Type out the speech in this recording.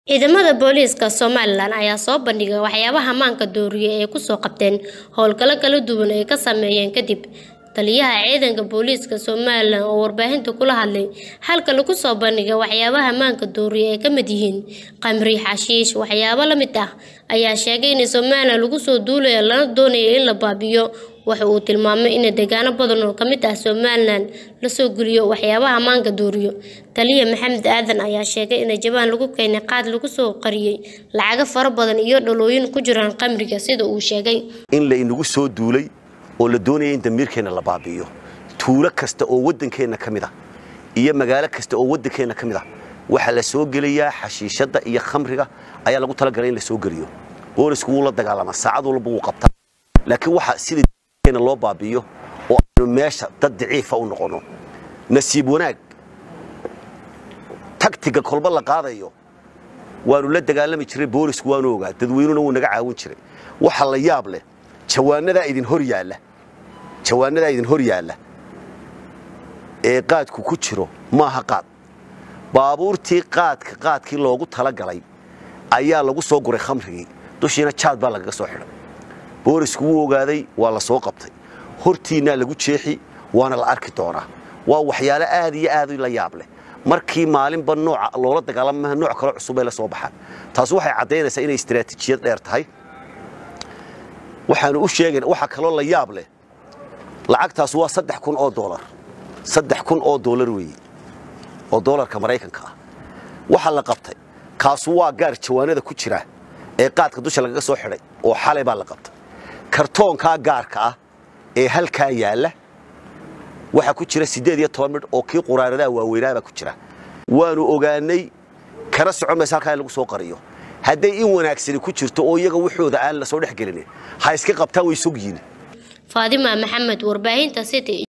Ciidamada booliiska Somalilan ayaa soo bandhigay waxyaabaha maanka dooriye ee ay ku soo qabteen howlgallo kala duwan oo ay ka sameeyeen kadib. Taliyaha ciidanka booliiska Somalilan oo warbaahinta kula hadlay halka lagu soo bandhigay waxyaabaha maanka dooriye ay ka mid yihiin khamri, xashiish, waxyaabo la mid ah, ayaa sheegay in Somalilan lagu soo duulayo lana doonayo in la baabi'iyo. Waxa uu tilmaamay in deegaano badan oo ka mid ah Somalilan la soo geliyo waxyaabaha maanka dooriyo. Taliye Maxamed Aadan ayaa sheegay in jawaan lagu keenay qaad lagu soo qariyay lacago fara badan iyo dhalooyin ku jiraan khamriga sida uu sheegay. in la inagu soo duulay oo la doonaya in damiirkeenna la baabi'iyo tuulo kasta oo waddankeenna ka mid ah iyo magaalo kasta oo waddankeenna ka mid ah waxaa la soo gelayaa xashiishadda iyo khamriga ayaa lagu talagalay in la soo geliyo boolisku wuu la dagaalamaa saacad walba wuu qabtaa laakiin waxa sida damiirkeenna loo baabi'iyo oo aynu meesha dad daciifa u noqono nasiib wanaag tagtiga kolba la qaadayo waanu la dagaalami jiray boolisku waanu ogaa dadweynuna wuu naga caawin jiray waxa la yaab leh jawaanadaa idin hor yaalla jawaanadaa idin hor yaalla ee qaadku ku jiro maaha qaad baabuurtii qaadka qaadkii loogu talagalay ayaa lagu soo guray khamrigii dushiina jaad baa lagaga soo xidhay boolisku wuu ogaaday waa la soo qabtay hortiinnaa lagu jeexi waana la arki doonaa waa waxyaalo aad iyo aad la yaab leh markii maalinba nooca loola dagaalamaha nooc kale cusub ay la soo baxaan taasi waxay caddaynaysaa inay istiraatiijiyad dheer tahay waxaanu u sheegayn waxa kaloo la yaab leh lacagtaas waa saddex kun oo doolar saddex kun oo doolar weeye oo doolarka maraykanka ah waxa la qabtay kaasu waa gaar jawaanada ku jira ee qaadka dusha lagaga soo xidhay oo xalay baa la qabtay kartoonkaa gaarka ah ee halkaa yaalla waxaa ku jira siddeed iyo toban midh oo kii quraaradaha waaweynaabaa ku jira waanu ogaanay kana socon maysa halkaa in lagu soo qariyo hadday in wanaagsani ku jirto oo iyaga waxooda aan la soo dhex gelinin ha iska qabtaan way sog yihin Faadima Maxamed warbaahinta City